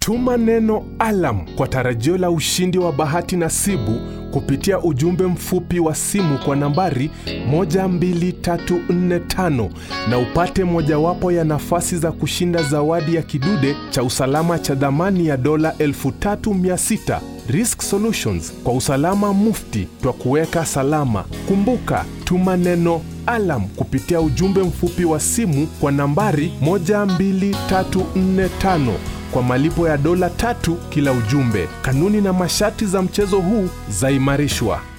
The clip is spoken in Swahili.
Tuma neno alam kwa tarajio la ushindi wa bahati nasibu kupitia ujumbe mfupi wa simu kwa nambari 12345 na upate mojawapo ya nafasi za kushinda zawadi ya kidude cha usalama cha dhamani ya dola 3600. Risk Solutions, kwa usalama mufti twa kuweka salama. Kumbuka, tuma neno alam kupitia ujumbe mfupi wa simu kwa nambari 12345 kwa malipo ya dola tatu kila ujumbe. Kanuni na masharti za mchezo huu zaimarishwa.